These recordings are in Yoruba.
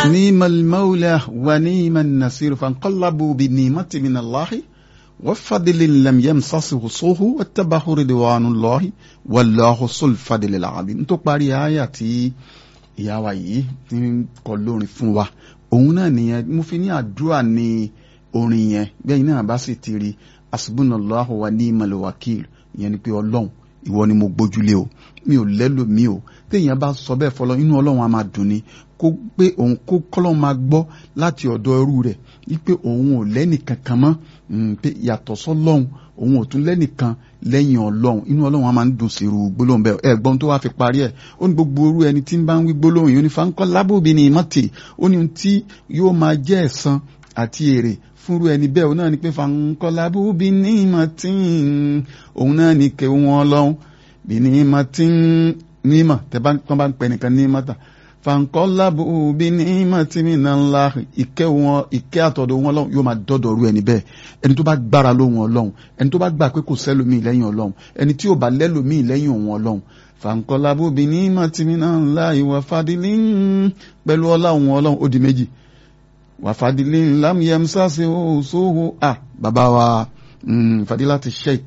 نيم المولى ونيم النصير فانقلبوا بنيمة من الله وفضل لم يمسسه صوه واتبعه رضوان الله والله ذو الفضل العظيم tó parí àyà tí ìyá wa yìí ti ń kọ lórin fún wa òun náà nìyẹn mo fi ní àdúrà ní orin yẹn bẹ́ẹ̀ náà bá sì ti rí asubunallahu wa ni'mal wakil ìyẹn ni pé ọlọ́run ìwọ ni mo gbójúlé o mi ò lẹ́lò mi ò téèyàn bá sọ bẹ́ẹ̀ fọlọ́ inú ọlọ́run á máa dùn ni kó pé òun kó kọ́lọ́ máa gbọ́ láti ọ̀dọ̀ ẹrú rẹ̀ wípé òun ò lẹ́nìkan kan mọ́ pé yàtọ̀ sọ́lọ́run òun ò tún lẹ́nìkan lẹ́yìn ọlọ́run inú ọlọ́run á máa ń dùn sí irú gbólóhùn bẹ́ẹ̀ ẹ gbọ́n tó wá fi parí ẹ̀ ó ní gbogbo orú ẹni tí ń bá ń wí gbólóhùn yìí ó ní fáńkọ́ lábòbí ni ìmọ̀tì ó ní tí yóò máa jẹ́ ẹ̀san àti èrè fúnrú ẹni bẹ́ẹ̀ òun náà ni pé fáńkọ́ lábòbí ní ìmọ̀tì òun náà ni kẹ́ wọn ọlọ́run bí ní ìmọ̀tì nímọ̀ tẹ́ bá ń pẹ́ nìkan ní ìmọ̀tà fankọlabu bí ní màtí náà ńlá ìkẹ́ wọn ìkẹ́ àtọ̀dọ̀ wọn lọ́hùn yóò máa dọ́dọ̀ rú ẹni bẹ́ẹ̀ ẹni tó bá gbára lóhun ọlọ́hun ẹni tó bá gbà pé kò sẹ́lòmíì lẹ́yìn ọlọ́hun ẹni tí ò bá lẹ́lòmíì lẹ́yìn òun ọlọ́hun fankọlabu bí ní màtí náà ńlá ìwà fadilí pẹ̀lú ọlá òun ọlọ́hun ó di méjì wà fadilí lámìyẹm sáṣẹ òṣòwò à bàbá wa fadilati sheikh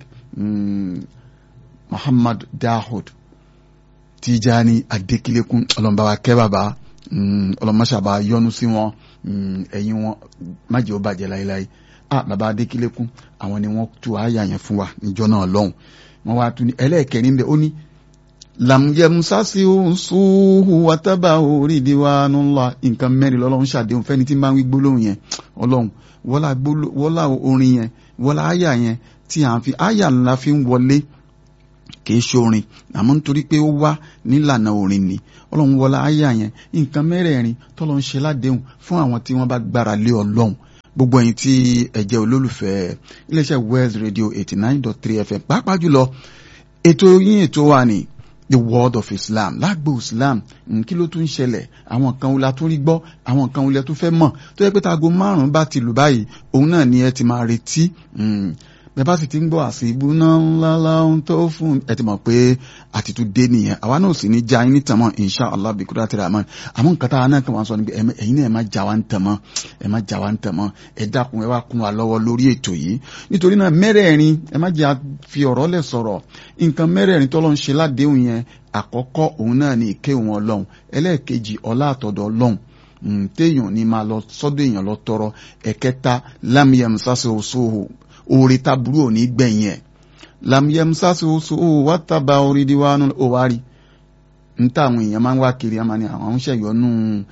muhammad dahud Tijani Adékílékún ọlọmọba kẹ́ bàbá ọlọmọṣàbà yọ́nú sí wọn ẹ̀yin wọn májè ó bàjẹ́ láéláé ah bàbá Adékílékún àwọn ni wọ́n tú àyà yẹn fún wa níjọ́ náà lọ́hùn wọ́n wá tún ní ẹlẹ́ẹ̀kẹrin bẹ́ẹ̀ ó ní làmúyẹmúsásí òǹsùhù wàtábà orídìí wa nùlá nǹkan mẹ́rin lọ́lọ́run ṣàdéhùn fẹ́ni tí ń bá ń wí gbólóhùn yẹn ọlọ́run wọ́lá orin yẹn wọ́lá àyà yẹn tí à ń fi àyà ńlá fi ń wọlé kìí ṣorin àmọ́ nítorí pé ó wá nílànà orin ni ọlọ́run wọlá àyà yẹn nǹkan mẹ́rẹ̀ẹ̀rin tọ́lọ́ ń ṣe ládéhùn fún àwọn tí wọ́n bá gbára lé ọlọ́run gbogbo ẹ̀yin tí ẹ jẹ́ olólùfẹ́ iléeṣẹ́ West Radio eighty nine dot three FM pàápàá jùlọ ètò yín ètò wa ni the world of Islam lágbo Islam kí ló tún ṣẹlẹ̀ àwọn kan wọlé tún rí gbọ́ àwọn kan wọlé tún fẹ́ mọ̀ tó yẹ pé tago márùn-ún bá ti lù báyìí òun náà ni ẹ ti máa retí bẹ́ẹ̀ bá sì ti ń gbọ́ àṣìbú náà ńlá láhùn tó fún ẹ ti mọ̀ pé àtìtú dé nìyẹn àwa náà sì ní já yín ní tàmọ́ insha allah bí kúrò àtìrà àmọ́ àmọ́ nǹkan tá a náà kàn wá sọ ni pé ẹ̀yin náà ẹ má já wa ń tàmọ́ ẹ má já wa ń tàmọ́ ẹ dákun ẹ wá kún wa lọ́wọ́ lórí ètò yìí nítorí náà mẹ́rẹ̀ẹ̀rin ẹ má jẹ́ fi ọ̀rọ̀ lẹ̀ sọ̀rọ̀ nǹkan mẹ́rẹ̀ẹ̀rin tọ́lọ́ ń ṣe ládéhùn yẹn àkọ́kọ́ òun náà ni ìké òun ọlọ́run ẹlẹ́ẹ̀kejì ọlá àtọ̀dọ̀ ọlọ́run téèyàn ní máa lọ sọ́dọ̀ èèyàn lọ tọrọ ẹ̀kẹta lámìyàn sásẹ̀ òṣòwò oore taburú ò ní gbẹ̀yìn ẹ̀ lamyẹmsásí oṣù ó wá tábà orí di wánú ó wá rí n tá àwọn èèyàn máa ń wá kiri a máa ní àwọn ṣẹ̀yọ́nú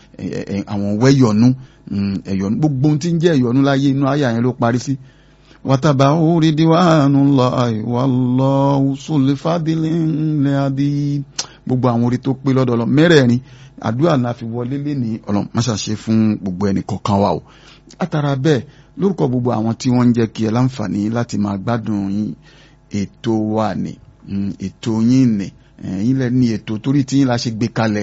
àwọn wẹ́yọ̀nú ẹ̀yọ̀nú gbogbo ohun tí ń jẹ́ ẹ̀yọ̀nú láyé inú ayé àyẹn ló parí sí wàtàbà orí di wánú lọ àìwá lọ sólè fàdílé ńlẹ̀ àdí gbogbo àwọn orí tó pé lọ́dọ̀ lọ mẹ́rẹ̀ẹ̀rin àdúrà la fi wọlé lé ní ọlọ́run má ṣàṣe fún gbogbo ẹnì kọ̀ọ̀kan wa o látara bẹ́ẹ̀ lórúkọ gbogbo àwọn tí wọ́n ń jẹ́ kí ẹ láǹfààní láti máa gbádùn yín ètò wa ní ètò yín ní ẹ̀yin lẹ ní ètò torí tí yín la ṣe gbé kalẹ̀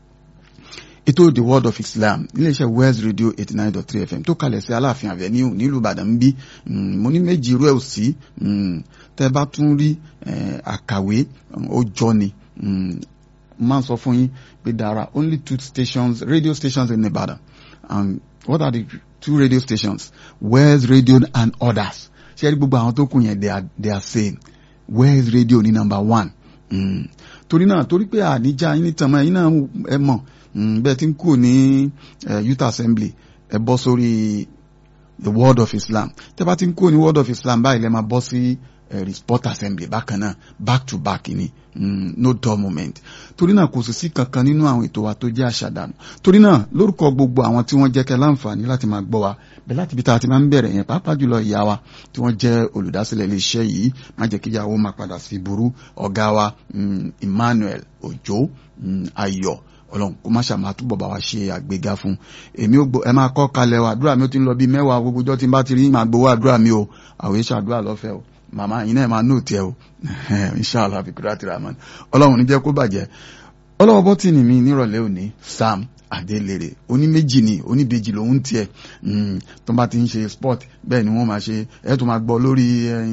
ètò the world of Islam iléeṣẹ́ West Radio eighty nine dot three FM tó kalẹ̀ sí Aláàfin Avenue nílùú Ìbàdàn bí mo ní méjì irú ẹ̀ ò sí tẹ́ bá tún rí àkàwé ó jọ ni máa sọ fún yín pé there are only two stations radio stations in Ibadan and what are the two radio stations West Radio and others ṣe rí gbogbo àwọn tó kù yẹn they are they are same West Radio ní number one mm. torí náà torí pé àníjà yín ní tàmá yín náà ẹ mọ̀ bẹ́ẹ̀ tí ń kù ní youth assembly ẹ bọ́ sórí the word of Islam tẹ́ bá ti ń kù ní word of Islam báyìí lẹ́ máa bọ́ sí sport assembly bákan náà back to back ni mm, no dull moment torí náà kò sì sí kankan nínú àwọn ètò wa tó jẹ́ àṣàdànù torí náà lórúkọ gbogbo àwọn tí wọ́n jẹ́ kẹ́ láǹfààní láti máa gbọ́ wa bẹ́ẹ̀ láti ibi tá a ti máa ń bẹ̀rẹ̀ yẹn pàápàá jùlọ ìyá wa tí wọ́n jẹ́ olùdásílẹ̀ iléeṣẹ́ yìí má jẹ́ kí ìyàwó máa padà sí burú ọ̀gá wa Emmanuel Òjó Ayọ̀ ọlọ́run kó má ṣàmà túbọ̀ bá wa ṣe àgbéga fún èmi ò gbọ́ ẹ máa kọ́ kalẹ̀ wa àdúrà mi ó ti ń lọ bíi mẹ́wàá gbogbo ọjọ́ tí n bá ti rí màá gbowó àdúrà mi o àwọn èso àdúrà lọ́fẹ̀ẹ́ o màmá yìí náà máa nóò tiẹ̀ o inshallah fikura ti rahman ọlọ́run ní jẹ́ kó bàjẹ́ ọlọ́wọ́ bọ́tì ni mi nírọ̀lẹ́ òní sam adélèrè oníméjì ni oníbejì lòun tiẹ̀ tó bá ti ń ṣe sport bẹ́ẹ̀ ni wọ́n máa ṣe ẹ̀ tó máa gbọ́ lórí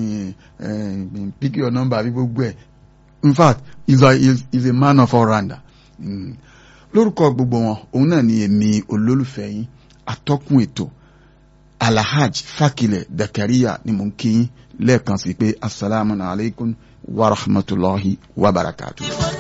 pick your number àbí gbogbo ẹ̀ in fact he's a, he's a man of all rounder lórúkọ gbogbo wọn òun náà ni èmi olólùfẹ́ yín atọ́kùn ètò alahaj fakilẹ̀ dakariya ni mò ń kí yín lẹ́ẹ̀kan sí pé asalaamu alaykum wa rahmatulahi wa barakatuh.